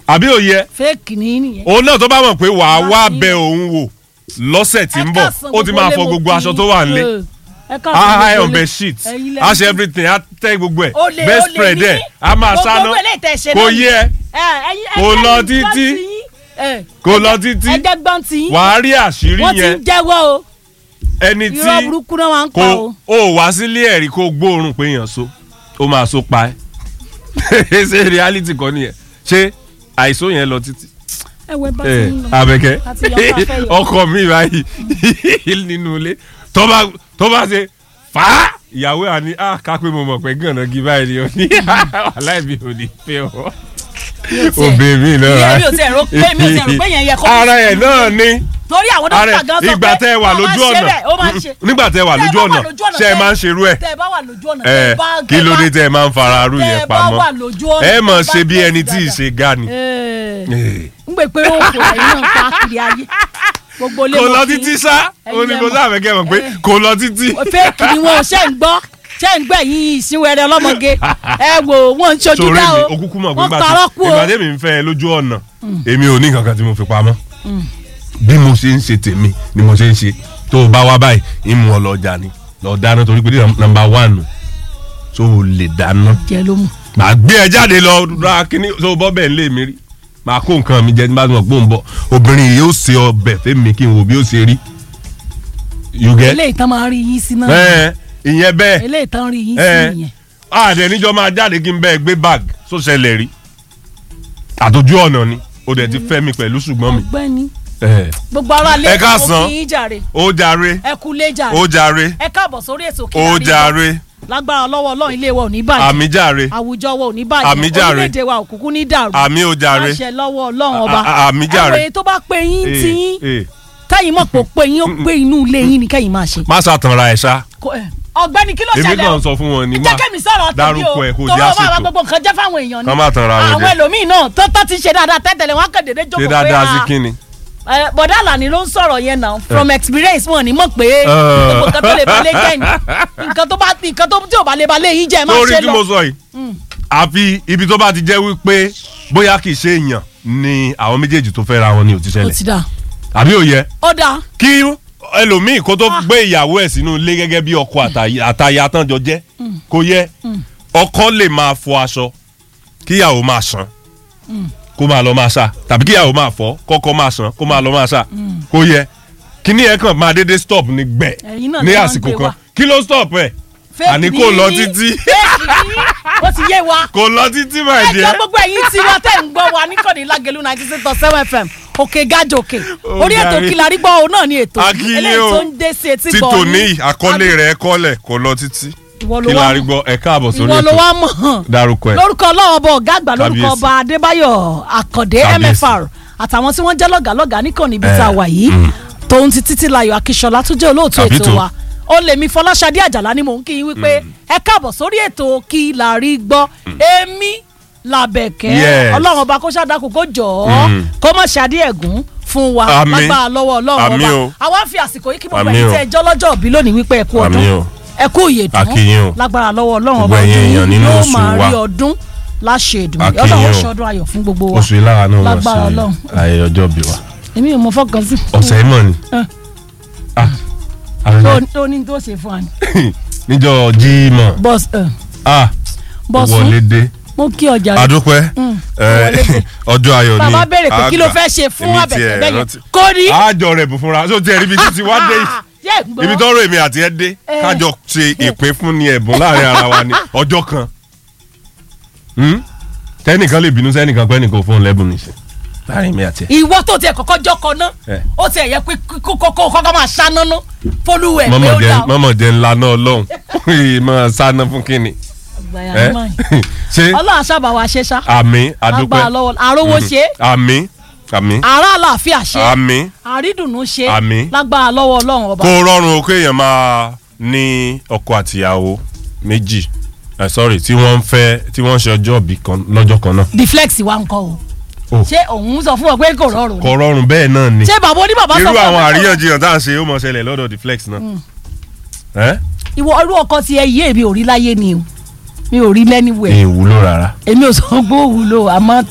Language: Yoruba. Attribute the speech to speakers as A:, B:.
A: àbí òye
B: fake ní nìyẹn.
A: òun náà tó bá mọ̀ pé wàá
B: Wá
A: wá
B: sí.
A: bẹ òun wò lọ́sẹ̀ tí ń
B: Ẹ
A: bọ̀
B: káàsán
A: ó ti máa
B: ilé
A: fọ
B: mo
A: gbogbo
B: kí
A: aṣọ
B: yín.
A: tó wà nílé
B: Ẹ, ẹ káàsán
A: á
B: gbogbo
A: iron
B: ilé.
A: bed sheet
B: Ẹ̀yin lẹ
A: á
B: ní
A: ṣe
B: kí-
A: everything á tẹ́ gbogbo ẹ̀
B: Olè,
A: best
B: olè
A: spread
B: ní.
A: ẹ̀ á máa
B: Gbogbo
A: sáná
B: owó eléyìí tẹ́ ṣe
A: kò
B: náà
A: yẹ
B: Ẹ, ẹ̀yin-
A: Kò
B: ẹ̀yin
A: lọ
B: gbọ́n
A: títí.
B: ti yín. Ẹ,
A: kò lọ
B: ẹ̀jẹ̀-
A: títí
B: ẹ̀jẹ̀ gbọ́n ti yín.
A: wàá rí àṣírí
B: wọ́n ti
A: yẹn
B: ń jẹ́wọ́ o
A: ẹni tí
B: irọ́ burúkú náà máa ń pa
A: kò
B: o.
A: ó wá sílé ẹ̀rí kó gbóòórùn pé èèyàn so ó máa so pa ẹ́ ṣé reality kọ́ nìyẹn ṣé àìsó yẹn lọ títí
B: ẹ wẹ bá ti
A: ẹ
B: ń lọ.
A: abẹ́kẹ́
B: Àti ìyàwó tá a fẹ́ yọ.
A: ọkọ mi báyìí nínú ilé tó bá tó bá ṣe fà á ìyàwó àní à ká pé mo mọ̀ pé gànà gí báyìí ni ó ní wàhálà mi ò ní fẹ́ ọ obìnrin mi náà
B: Ìyẹn mi ò tiẹ̀ rò pé- mi ò tiẹ̀ rò pé yẹn yẹ kó-
A: ara ẹ̀ náà ni
B: torí àwọn
A: ara
B: dókítà gan sọ pé
A: ìgbà tẹ́ ẹ wà
B: ó máa
A: lójú
B: ń ṣe
A: ọ̀nà
B: bẹ́ẹ̀, ó máa ń ṣe.
A: nígbà tẹ́ ẹ wà
B: Tẹ́ ẹ
A: lójú
B: bá
A: ọ̀nà
B: wà lójú ọ̀nà,
A: ṣe ẹ
B: tẹ́-
A: máa ń ṣerú ẹ̀
B: tẹ́ ẹ bá wà lójú ọ̀nà
A: ẹ
B: tẹ́ ẹ bá-
A: kí
B: tẹ́ ẹ
A: ló
B: bá-
A: dé tẹ́ ẹ máa ń fara arú
B: tẹ́
A: yẹn
B: ẹ bá
A: pamọ́
B: wà lójú ọ̀nà,
A: ẹ mọ̀
B: tẹ́ ẹ
A: ṣe
B: bá
A: bí
B: tẹ̀sí
A: ẹni tí ì
B: dáadáa.
A: ṣe ga ni.
B: Ẹ,
A: Eh.
B: ń gbé pé ó kò ẹ̀yin náà káàkiri ayé gbogbo ilé
A: kò
B: mo
A: lọ
B: fi-
A: títí sá
B: ẹ̀yin
A: ó ní
B: lẹ
A: kò
B: mọ̀.
A: sáà fẹ́ kẹ́ mọ̀ pé
B: Eh.
A: kò lọ títí.
B: fake ni wọn ò ṣe ń gbọ́ ṣe ń gbọ́ ẹ̀yin ìsínwẹ̀rẹ̀ ọlọ́mọge ẹ wò wọ́n ń ṣojú
A: sórí
B: dá
A: mi
B: o
A: okúkú mọ̀ pé
B: wọ́n
A: ìgbà
B: parọ́ kú
A: tí
B: o
A: ìgbà tí mi ń fẹ́ ẹ lójú ọ̀nà èmi ò ní kankan tí mo fi pamọ́ bí mo ṣe ń ṣe tèmi ni mo ṣe ń ṣe tó o bá wá báyìí ìmú ọ lọ jà ni lọ dáná torí pé nọ́mbà wánù tó o lè dáná
B: jẹ ló mú
A: màá gbé ẹ jáde lọ ra kíní tó o bọ́ bẹ́ẹ̀ lé mi rí màá kó nǹkan mi jẹ tí bá ti mọ̀ pé ó ń bọ̀ obìnrin yìí ó ṣe ọbẹ̀ fẹ́mi kí n wo bí ó ṣe rí you get
B: eléyìí tán máa ń rí yín sí náà
A: ẹ ìyẹn bẹ́ẹ̀
B: eléyìí tán rí yín
A: ẹ
B: sí nìyẹn
A: àdẹ níjọ máa jáde kí n bẹ́ẹ̀ gbé bag tó ṣẹlẹ̀ rí àtòjú ọ̀nà ni ó dẹ̀ ti fẹ́ mi pẹ̀lú ṣùgbọ́n mi.
B: ọ̀gbẹ́ni
A: ẹ
B: gbogbo ara lé
A: Ẹ káàsán.
B: mo kí yín jàre
A: ó jàre
B: ẹ kú lé jàre
A: ó jàre
B: ẹ káàbọ̀ sórí ètò kí
A: ó jàre
B: lágbára lọ́wọ́ ọlọ́run ilé wa ò ní bàjẹ́
A: àmì jàre
B: àwùjọ wa ò ní bàjẹ́
A: Àmì jàre.
B: orílẹ̀-èdè wa òkùnkùn ní dàrú
A: àmì ó jàre
B: àṣẹ lọ́wọ́ ọlọ́run ọba
A: A- a- àmì jàre.
B: ẹ̀wẹ̀ tó bá pe yín
A: Eh,
B: ti yín
A: eh,
B: kẹ́yìn mọ̀ pé ó pe yín ó pé inú ilé yín ni kẹ́yìn máa ṣe.
A: má ṣàtànra ẹ̀ ṣá
B: Kò- ẹ̀, ọ̀gbẹ́ni kí ló
A: èmi
B: ṣẹlẹ̀ o
A: kàn sọ fún wọn ni
B: jẹ́ kẹ́mi sọ̀rọ̀ tèmi
A: dárúkọ
B: o
A: ẹ̀ kó
B: tọ́wọ́
A: jẹ́
B: máa
A: àṣetò
B: gbogbo nǹkan jẹ́ fáwọn èèyàn ni
A: Kán má tanra wọn
B: àwọn
A: jẹ.
B: ẹlòmíín náà tó tó ti ṣe dáadáa tẹ́tẹ̀lẹ̀ wọn kàn déédé
A: ṣe
B: jókòó pé
A: dáadáa sí
B: ah,
A: kíni.
B: ẹ, bọ̀dá àlàní ló ń sọ̀rọ̀ yẹn náà from experience wọn ni mọ̀ pé gbogbo nǹkan tó lè balẹ̀ jẹ́ ni nǹkan tó bá nǹkan tó tí ò bá lè balẹ̀ yín jẹ́ ẹ máa
A: sórí
B: ṣe
A: tí
B: lọ.
A: mo sọ yìí àfi ibi tó bá ti jẹ́ wípé bóyá kì í ṣe èèyàn ni àwọn méjèèjì tó fẹ́ ra wọn ni ò ti
B: ó
A: ṣẹlẹ̀
B: ti dà
A: àbí òye
B: ó dà
A: kí ẹlòmíì kó tó gbé ìyàwó ẹ̀ sínú ilé gẹ́gẹ́ bí ọkọ àtàyè- àtaya tán jọ jẹ́ kó yẹ ọkọ lè máa fọ aṣọ kíyàwó máa ṣan kó máa lọ máa ṣá tàbí kíyàwó máa fọ kọ́kọ́ máa ṣan kó máa lọ máa ṣá kó yẹ kíní ẹ̀ kàn máa dédé stop ní gbẹ
B: Ẹ̀yin náà
A: ní
B: lè máa ń
A: àsìkò
B: gbé
A: kan
B: wa.
A: kí ló stop ẹ̀
B: Fake
A: àní
B: ni
A: kò lọ
B: yín.
A: títí
B: Fake ni yín. ó ti yé wa
A: kò lọ títí my
B: ẹjọ́
A: dear
B: gbogbo ẹ̀yin tí wọ́n tẹ̀ ń gbọ́ wa níkànnì lágẹ̀lú ninety six point seven fm òkè gájò òkè
A: Ó
B: orí ètò
A: jàre.
B: kìlà rí gbọ́ òun náà ni ètò
A: A kí yín
B: eléyìí
A: o.
B: tó ń dé sí etí
A: tí
B: gbọ́
A: tòní
B: yín.
A: àkọlé rẹ̀ kọ́lẹ̀ kò lọ títí
B: Ìwọ ló
A: kí
B: wá
A: la rí
B: mọ̀.
A: gbọ́ ẹ káàbọ̀ sórí
B: ìwọ ló
A: ètò
B: wá mọ̀ hàn
A: dárúkọ ẹ̀
B: lórúkọ ọlọ́wọ́ bọ̀ ọ̀gá àgbà lórúkọ
A: Kábíyèsí.
B: ọba adébáyọ̀ àkàndé
A: Kábíyèsí.
B: mfr àtàwọn tí wọ́n jẹ́ lọ́gàlọ́gà níkànnì ibi tá a wà yìí tòun ti títí layọ̀ akíṣọlá tó jẹ́ olóòtú
A: Àbí
B: ètò
A: tó.
B: wa ó lè mi fọláṣadé àjàlá ni mò ń kí yín wípé ẹ káàbọ̀ sórí ètò kí la rí gbọ́ èmi làbẹ̀kẹ́
A: Yes.
B: ọlọ́run ọba kó ṣàdákù kó jọ̀ ọ́ kó má ṣàdí ẹ̀gún fún wa
A: Àmín.
B: lágbára lọ́wọ́ ọlọ́run
A: Àmín
B: ọba
A: o.
B: àwa fi àsìkò yìí kí gbogbo
A: Àmín
B: ẹ̀yin
A: o.
B: tẹ́ ẹ jọ́ lọ́jọ́ òbí lónìí wípé ẹ kú ọdún
A: Àmín o.
B: ẹ kú ìyèdún
A: A kí yín o.
B: lágbára lọ́wọ́ ọlọ́run
A: Gbogbo
B: ọba
A: ẹ̀yin
B: ọdún
A: èèyàn nínú
B: yóò
A: oṣù
B: máa
A: wa.
B: rí ọdún láṣẹ ìdùnnú
A: A kí
B: ọlọ́run
A: yín o.
B: ṣọdún ayọ̀ fún gbogbo wa
A: oṣù yìí lára náà wọ́n
B: Lágbára
A: ṣe
B: Ọlọ́run.
A: ayẹyẹ ọjọ́ bí wa
B: èmi ò mọ fọkàn sí.
A: ọ̀sẹ̀ yìí mọ̀ ni
B: Eh.
A: Ah, àwọn
B: Ó- ó ní tó ṣe fún wa ni.
A: níjọ́ jímọ̀
B: bọ́s
A: ah
B: bọ́sùn
A: wọlé dé
B: mo kí ọjà rẹ.
A: adúpẹ́
B: Mm,
A: eh,
B: wọlé dé.
A: ọjọ́ ayọ̀ ni
B: bàbá béèrè pé kí ló
A: àgbà.
B: fẹ́ ṣe fún
A: Èmi
B: àbẹ̀tẹ̀
A: tiẹ̀
B: bẹ́ẹ̀ yẹn
A: rántí.
B: kò rí.
A: àjọ rẹ̀ bù fúnra tó tiẹ̀ ríbi títí wá dé yìí
B: jẹ́ gbọ́.
A: ibi tọ́rọ̀ èmi àti ẹ dé
B: Eh.
A: kájọ ṣe ìpín fún ni ẹ̀bùn láàrin ara wa ni ọjọ́ kan Hmm? tẹ́nìkan lè bínú sẹ́nìkan pé ẹnìkan ò fóun lẹ́bùn nìṣẹ́ láàrin mi àti ẹ.
B: ìwọ tó tiẹ̀ kọ́kọ́ jọ́kọ ná
A: Eh.
B: ó tiẹ̀ yẹ pé kókó kọ́kọ́ máa ṣáná ná fọlúwẹ̀ pé
A: mọ́mọ́
B: ó
A: jẹ́
B: dà ó.
A: mọ́mọ́ jẹ́ ńlá náà lọ́hùn máa sáná fún kínni.
B: Àgbàyà
A: Eh?
B: ló máa yìn.
A: ṣé
B: ọlọ́run àṣàbà wa ṣe ṣá
A: àmì adúpẹ́
B: lágbára lọ́wọ́ àrówó ṣe
A: àmì àmì
B: àrà àlàáfíà ṣe
A: àmì
B: àrídùnnú ṣe
A: Àmín.
B: lágbára lọ́wọ́ ọlọ́run ọba.
A: kó rọrùn o kéèyàn máa ní ọkọ àtìyàwó méjì eh, sorry tí wọ́n ń fẹ́ tí wọ́n ń ṣe ọjọ́ ìbí kan lọ́jọ́ kan náà.
B: the flex wa ń kọ́ o
A: Oh.
B: ṣé òun sọ fún ọ pé kò rọrùn ni
A: kò rọrùn bẹ́ẹ̀ náà ni
B: ṣé bàbá oníbàbá sọ
A: irú
B: fún ọ
A: àwọn
B: pé kò rọrùn?
A: àríyànjiyàn tá à ń ṣe ó mọ̀ ṣẹlẹ̀ lọ́dọ̀ the flex náà. ẹ́
B: ìwọ irú ọkọ tí ẹ yí èmi ò rí láyé ni o mi ò rí lẹ́niwẹ̀
A: ìwúlò rárá.
B: èmi ò sọ pé ó wúlò àmọ́